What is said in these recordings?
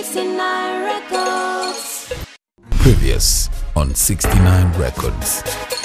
69 Records. Previous on 69 Records.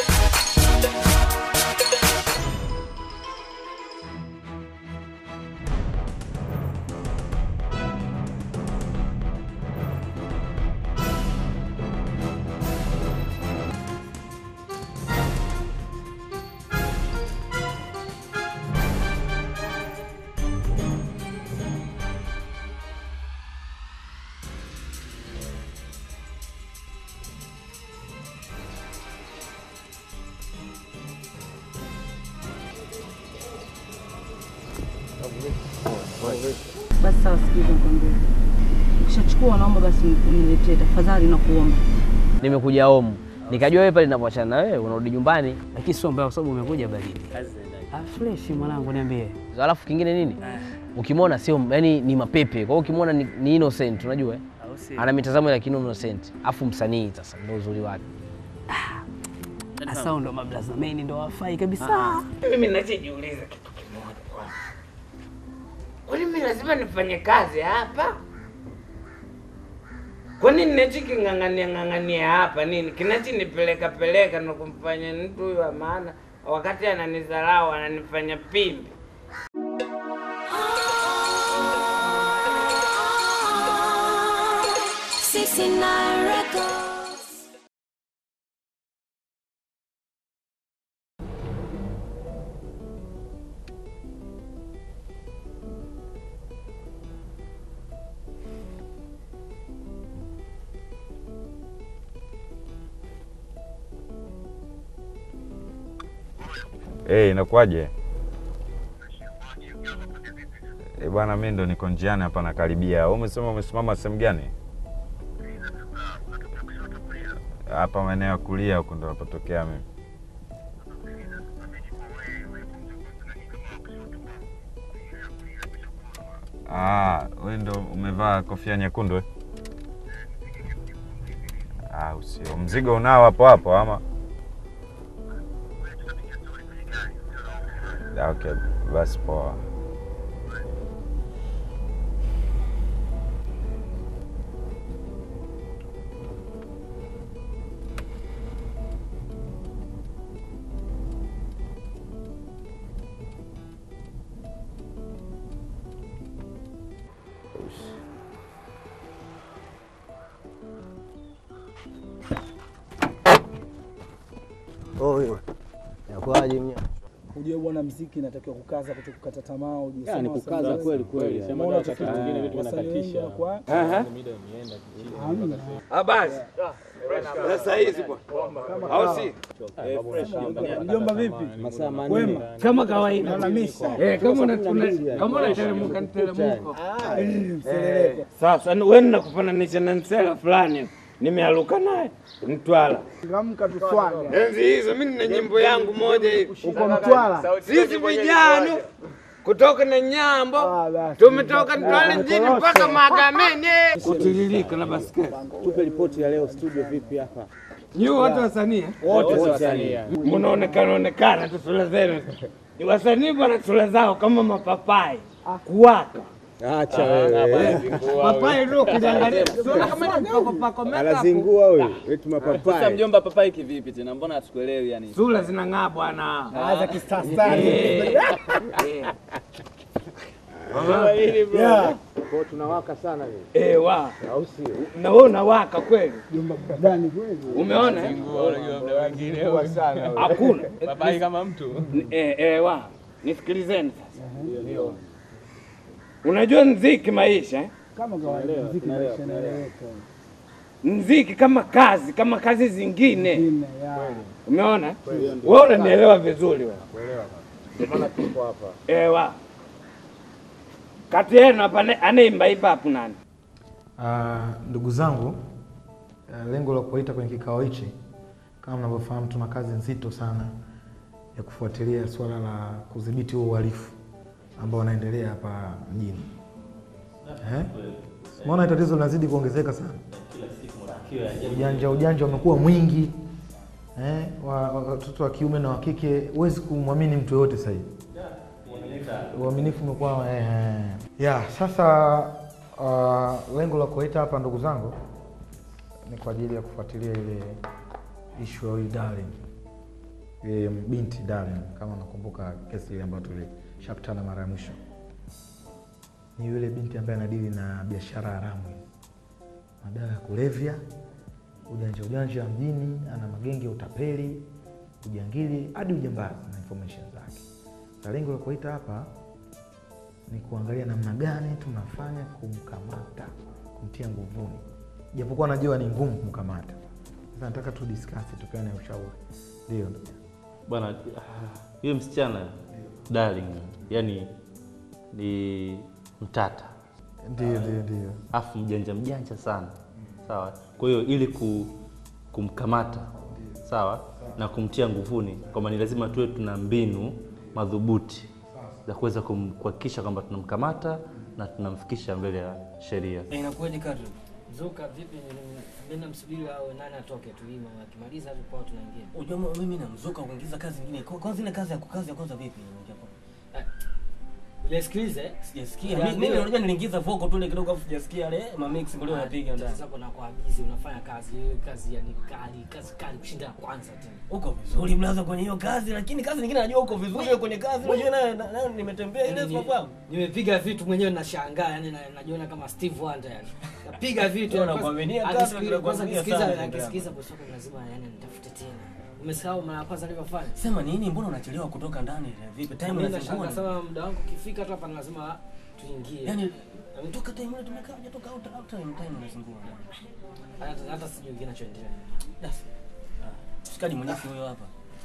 Basi sawa, sikiza nikwambie. Ukishachukua naomba basi uniletee tafadhali na kuomba. nimekuja home nikajua wewe pale ninapoachana na wewe unarudi nyumbani. Lakini sio mbaya kwa sababu umekuja baridi. Ah, fresh mwanangu, niambie. Alafu kingine nini, ukimwona sio yani ni mapepe. Kwa hiyo ukimwona ni, ni innocent, unajua eh? ana mitazamo ya kino innocent, afu msanii sasa ndio uzuri wake. Asa ndo mablazameni ndo wafai kabisa. Mimi nachojiuliza kitu kimoja kwanza, kwani mimi lazima nifanye kazi hapa? Kwani ninachoking'ang'ania ng'ang'ania hapa nini kinachinipeleka peleka na kumfanya mtu huyu wa maana, wakati ananidharau ananifanya pimbi? Sixty-nine Records. Eh, inakuwaje? Eh, bwana mimi ndo niko njiani hapa nakaribia. Wewe umesema umesimama sehemu gani? Hapa maeneo ya kulia huko ndo napotokea mimi. Ah, wewe ndo umevaa kofia nyekundu eh? Ah, usio. Mzigo unao hapo hapo ama? Ah, Okay, basi poa. Oyo. Inakuwaje mnya? Ujue bwana, mziki inatakiwa kukaza, kuto kukata tamaa. Ujue Ya, ni sema kukaza wasanii- kweli kweli. Umeona tatizo lingine vitu vinakatisha. Ah, basi sasa hizi bwana, au si Mjomba vipi? Masaa Wema. manne. kama kawaida Naona misa. eh, kama unatuna kama unateremka niteremko Eh, mseleleko. Sasa ni- wewe nakufananisha na nsela fulani nimealuka naye Mtwala. Amka tuswage. Enzi hizo mimi nina nyimbo yangu moja hivi. Uko Mtwala? Sisi vijana kutoka na Nyambo Ah, basi. tumetoka Mtwala mjini mpaka Mahakamani kutiririka na basketi. Tupe ripoti ya leo studio vipi hapa? Nyi wote wasanii eh? Wote wasanii. mnaonekana onekana tu sura zenu ni wasanii bwana, sura zao kama mapapai kuwaka Acha wewe. papai ndio kuliangalia sura kama ni pako pako makeup Anazingua huyu. Wetu mapapai. mjomba papai kivipi tena? Mbona hatukuelewi yani? sura zinang'aa bwana. Aza kistastari. Eh, Yeah. Kwa tunawaka sana hivi. eh, wa Au sio? na wewe unawaka kweli, Mjomba burudani kweli. umeona eh? Kwa sana. wewe. Hakuna Papai kama mtu. eh, eh, wa nisikilizeni sasa. Unajua mziki maisha eh? Kama kawaida mziki maisha inaeleweka. mziki kama kazi kama kazi zingine Ine, ya. umeona wewe unanielewa vizuri wewe Ndio maana tuko hapa. ewa kati yenu hapa ane- anaimba hip hop nani Ah, ndugu zangu, ah, lengo la kuwaita kwenye kikao hichi, kama mnavyofahamu, tuna kazi nzito sana ya kufuatilia suala la kudhibiti huo uhalifu ambao unaendelea hapa mjini. Eh? Umeona tatizo linazidi kuongezeka sana, ujanja ujanja umekuwa mwingi eh, wa- wa- watoto wa kiume na wa kike, huwezi kumwamini mtu yoyote sasa hivi uaminifu umekuwa eh, eh. ya sasa Uh, lengo la kuwaita hapa ndugu zangu ni kwa ajili ya kufuatilia ile ishu ya huyu Darling, ile binti Darling, kama unakumbuka kesi ile ambayo tulishakutana mara ya mwisho. Ni yule binti ambaye anadili na biashara haramu, madawa ya kulevya, ujanja ujanja mjini, ana magenge ya utapeli, ujangili hadi ujambazi na information zake. Na lengo la kuwaita hapa ni kuangalia namna gani tunafanya kumkamata, kumtia nguvuni, japokuwa najua ni ngumu kumkamata. Sasa nataka tu discuss, tupeane ushauri. Ndio Bwana, ah, yule msichana darling, yani ni mtata, ndio ndio ndio. afu mjanja mjanja sana, sawa. Kwa hiyo ili ku, kumkamata sawa na kumtia nguvuni, kwamba ni lazima tuwe tuna mbinu madhubuti za kuweza kum- kuhakikisha kwamba tunamkamata na tunamfikisha mbele ya sheria. Eh, Inakuwaje kadri? Zuka vipi? Mimi namsubiri awe nani atoke tu hii mama akimaliza hapo kwao tunaingia. Unajua mimi namzuka kuingiza kazi nyingine. Kwa kwanza ile kazi ya kukazi ya kwanza vipi? Ujasikiliza eh? Sijasikia. Ya, Mimi mimi mimi- unajua niliingiza voko tu ile kidogo afu sijasikia ile ma mix ndio unapiga ndani. Sasa kuna kwa busy unafanya kazi hiyo kazi yani kali kazi kali kushinda ya kwanza tena. Uko vizuri mlaza kwenye hiyo kazi lakini kazi nyingine najua uko vizuri wewe kwenye kazi unajua nayo na- nayo nimetembea ile Yaani, sababu. Nimepiga vitu mwenyewe nashangaa yani na- najiona kama Steve Wonder yani. Napiga vitu Wewe yani, unakuaminia kwanza- kazi, akisikia- kwanza unakuaminia akisikiza sana, akisikiza bosi wako lazima yani nitafute tena. Umesahau mara ya kwanza nilivyofanya? Sema nini? Mbona unachelewa kutoka ndani? Vipi? Time Mimi inazingua. nashangaa sana muda wangu ukifika tu hapa ni lazima tuingie. Yaani ametoka time ile tumekaa hujatoka out out time time inazingua. hata hata sijui kinachoendelea. Basi. Ah, Shikaji mwenyewe huyo hapa.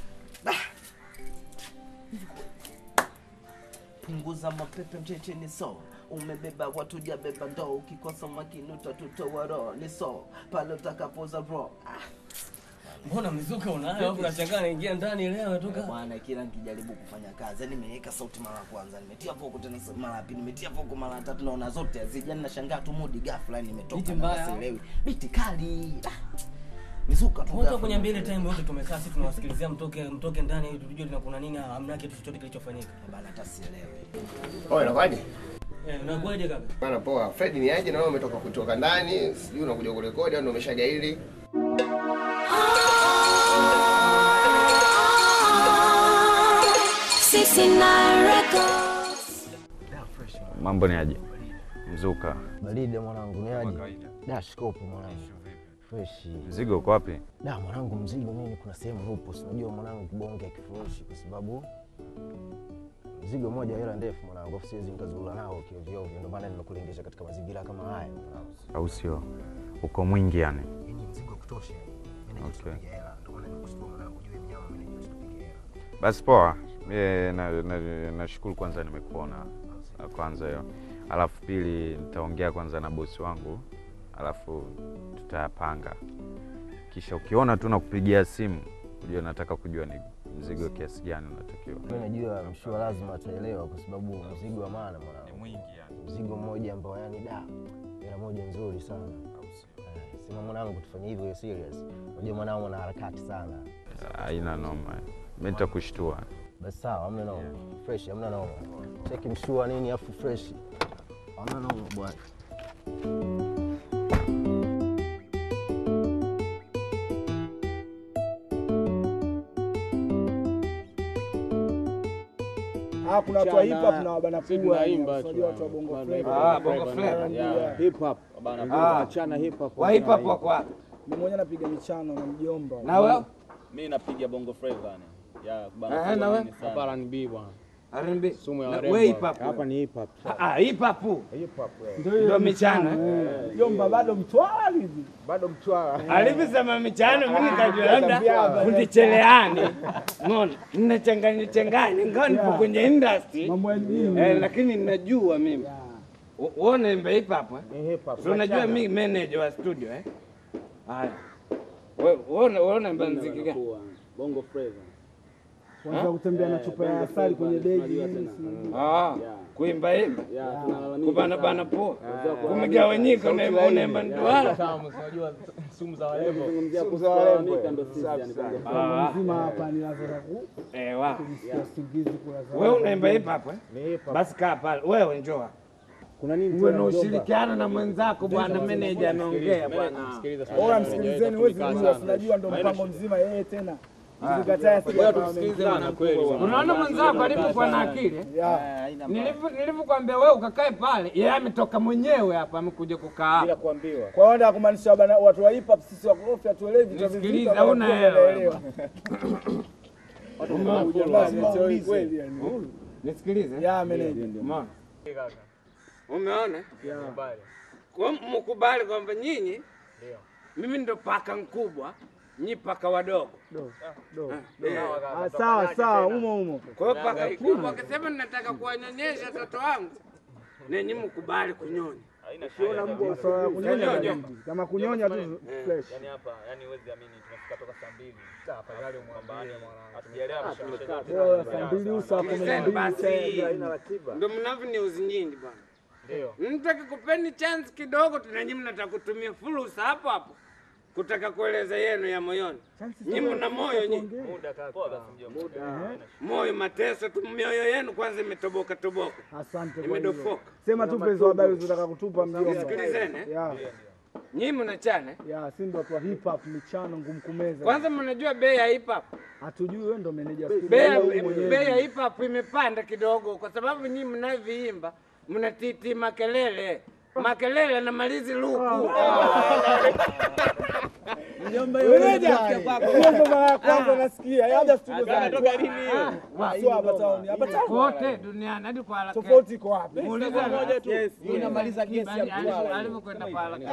punguza mapepe mcheche ni so umebeba watu jabeba ndoo ukikosa makini utatutoa roho ni so pale utakapoza ro Mbona mizuka unayo hapo unashangaa naingia ndani leo ametoka. bwana kila nikijaribu kufanya kazi yani nimeweka sauti mara ya kwanza nimetia voko tena sa- mara ya pili nimetia voko mara ya tatu naona zote hazija yani nashangaa tu mudi ghafla yani nimetoka Biti na mbaya. sielewi biti kali ah. mizuka tu Wote ghafla. kwenye mbele time yote tumekaa sisi tunawasikilizia mtoke mtoke ndani ili tujue lina kuna nini hamna kitu chochote kilichofanyika. Bana hata sielewi. Oye, inakuwaje? Eh, unakuwaje kaka? Bana poa. Fred ni aje na wewe umetoka kutoka ndani, sijui unakuja kurekodi au ndio umeshagaili? Sixty nine records. Mambo ni aje? Mzuka. Baridi mwanangu, ni aje? Da, shikopo mwanangu. Fresh. Mzigo uko wapi? Da, mwanangu, mzigo mimi kuna sehemu upo, si unajua mwanangu, kibonge kifurushi, kwa sababu mzigo mmoja hela ndefu mwanangu, afu siwezi nikazurura nao kiovyo ovyo, ndio maana nimekulengesha katika mazingira kama haya mwanangu. Au sio? Uko mwingi yani. Yaani mzigo wa kutosha. Mimi Okay. najipiga hela, ndio maana nimekushukuru mwanangu, juu mnyama mimi najipiga hela. Basi poa. Mie na- na- nashukuru kwanza nimekuona la kwanza hiyo, alafu pili nitaongea kwanza na bosi wangu, alafu tutayapanga, kisha ukiona tu nakupigia simu ujue nataka kujua ni mzigo kiasi gani unatakiwa. Mimi najua mshua lazima ataelewa kwa sababu mzigo wa maana mwanangu. Ni mwingi yani. Mzigo mmoja ambao yani da, hela moja nzuri sana. Eh, Sema mwanangu tufanye hivyo serious. Unajua mwanangu ana harakati sana. Haina noma, mi nitakushtua. Basi sawa, hamna noma. Fresh, hamna noma. Cheki mshua nini afu fresh. Hamna noma bwana. Ah, kuna watu wa hip hop na wabana Sisi pua. tunaimba tu, Unajua watu wa bongo bana. flava. Ah, bongo flava. Yeah. Hip hop. Bana, Ah. achana hip hop. Wa hip hop Achana wako wapi? Mimi mwenyewe napiga michano na mjomba. Na wewe? Mimi napiga bongo flava yani. Ya Eh, bana. na wewe? nini sana. Hapa R&B bwana. R&B. Sumu ya Na warembo. we hip hop. Hapa ni hip hop. Ah, hip hop. Hip hop. Ndio michano. eh? Mjomba bado mtwala hivi. Bado mtwala. Alivyosema michano, mimi nikajua labda Tambia, fundi cherehani. Umeona? Ninachanganya changanya, ingawa nipo Yeah. kwenye industry. Mambo ya nini? Eh, lakini ninajua mimi. U- Wewe unaimba hip hop eh? Ni hip hop. Si unajua Wachana. mimi manager wa studio eh? Haya. Wewe wewe wewe unaimba muziki gani? Bongo flava. Kwanza kutembea na chupa ya asali kwenye begi. Ah, kuimba imba. Yeah, tunalalamika. Kubana bana poa. Yeah. Kumegawanyika unaimba unaimba ndwala. Unajua sumu za warembo. Zungumzia Sumu kuhusu za warembo. kulalamika ndo sisi yani bongo Ah. Mzima hapa ni lazima ku. Eh, wa. Kujisikia usingizi kula za. Wewe unaimba hip hop eh? Ni hip hop. Basi kaa pale. Wewe njoo. Kuna nini uwe tena na mjomba? ushirikiano na mwenzako bwana meneja anaongea bwana. Bora msikilizeni, huwezi kujua, tunajua ndo mpango mzima yeye tena. Msikatae asije akawa amemkubwa. Unaona mwenzako alipokuwa na akili Nilivyo- nilivyokuambia wewe ukakae pale, yeye ametoka mwenyewe hapa amekuja kukaa hapa. Bila kuambiwa. Kwa hiyo ndio kumaanisha bana watu wa hip hop sisi wakorofi hatuelewi vitu vizito. Nisikilize, wanakuwa huna hela. wanaelewa. Umeona? Lazima uulize. Kweli yani. Nisikilize. Ya meneja. Umeona? Umeona? Kwa mkubali kwamba nyinyi mimi ndo paka mkubwa, nyi paka wadogo. Eh. Ah, sawa sawa, umo umo. Kwa hiyo paka mkubwa akisema nataka kuwanyonyesha watoto wangu, nenyi mkubali kunyonya. Ukiona mbwa masuala ya kunyonya Kunyonya. baridi. Kama kunyonya tu fresh. Yaani hapa, yaani huwezi amini tumefika toka saa mbili. Afadhali umwambie hatujaelewa Ah, tumeshacheza. Bora saa mbili usa kumi na Sikilizeni mbili basi, tena. ndo mnavyoniuzi nyinyi bwana. Ndio. Mtaki kupeni chance kidogo tu, na nyinyi mnataka kutumia fursa hapo hapo kutaka kueleza yenu ya moyoni. Nyinyi mna moyo nyinyi, Muda kaka. Poa basi mjomba. moyo mateso tu, mioyo yenu kwanza imetoboka toboka, Asante kwa hilo. imedofoka. Sema tupe hizo habari unataka kutupa mjomba. Nisikilizeni, eh? Ya. Nyinyi mnachana eh? Ya, si ndo watu wa hip hop michano ngumu kumeza. Kwanza mnajua bei ya hip hop, hatujui wewe ndo meneja studio. bei ya- wewe mwenyewe. bei ya hip hop imepanda kidogo, kwa sababu nyinyi mnavyoimba mnatiti makelele makelele na malizi luku Mjomba yule Meneja, ndiye kwako. Hiyo ndo mara ya kwanza nasikia. Labda studio za Anatoka lini hiyo? Sio hapa town. Hapa town. kote duniani hadi kwa haraka. Tofauti iko wapi? Muulize moja tu. Yes, Hiyo inamaliza gesi ya Alivyo- Mtwara. alivyokwenda kwa haraka.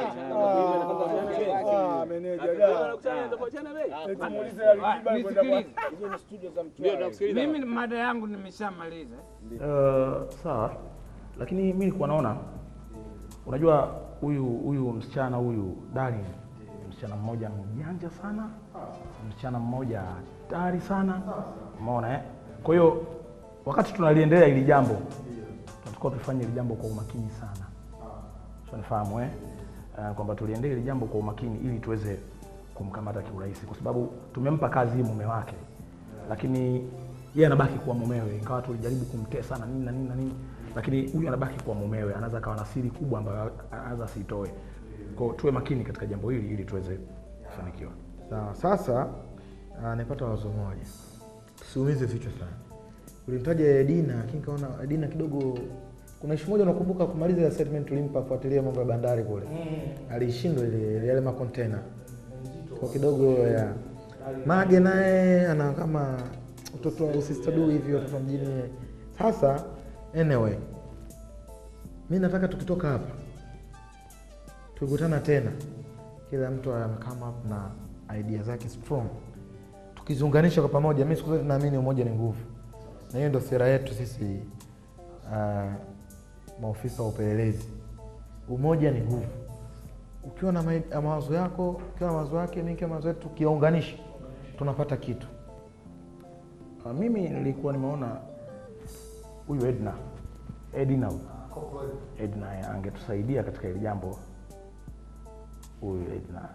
Ah, meneja da. Eti muulize Alikiba alikwenda kwa- Hizo ni studio za Mtwara. Mimi mada yangu nimeshamaliza. Uh, sawa, lakini mi nilikuwa naona, unajua huyu huyu msichana huyu Darling, msichana mmoja mjanja sana, msichana mmoja hatari sana, umeona eh? Kwa hiyo wakati tunaliendelea hili jambo, tunatakiwa tufanye hili jambo kwa umakini sana, unifahamu eh? Uh, kwamba tuliendelea hili jambo kwa umakini ili tuweze kumkamata kiurahisi, kwa sababu tumempa kazi hii mume wake, lakini yeye anabaki kuwa mumewe, ingawa tulijaribu kumtesa na nini na nini na nini, lakini huyu anabaki kuwa mumewe, anaweza akawa na siri kubwa ambayo anaweza asiitoe. Kwa hiyo tuwe makini katika jambo hili ili tuweze kufanikiwa. Sawa, sasa ah, nimepata wazo moja, tusiumize vichwa sana. Ulimtaja Edina, lakini kaona Edina kidogo kuna ishu moja unakumbuka kumaliza ile statement tulimpa kufuatilia mambo ya bandari kule. Alishindwa ile yale makontena. Kwa kidogo ya Mage naye ana kama mtoto wa usistadu hivi watoto wa mjini. Sasa anyway, mi nataka tukitoka hapa tukikutana tena, kila mtu amekama up na idea zake strong, tukiziunganisha kwa pamoja. Mi siku zote naamini umoja ni nguvu, na hiyo ndio sera yetu sisi uh, maofisa wa upelelezi. Umoja ni nguvu. Ukiwa na mai- mawazo yako, ukiwa na mawazo yake, mi nikiwa na mawazo yetu, tukiyaunganisha tunapata kitu. Uh, mimi nilikuwa nimeona huyu Edna Edina huyu Edna eh, angetusaidia katika hili jambo. Huyu Edna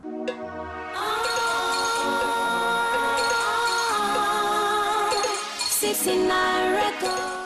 69 records.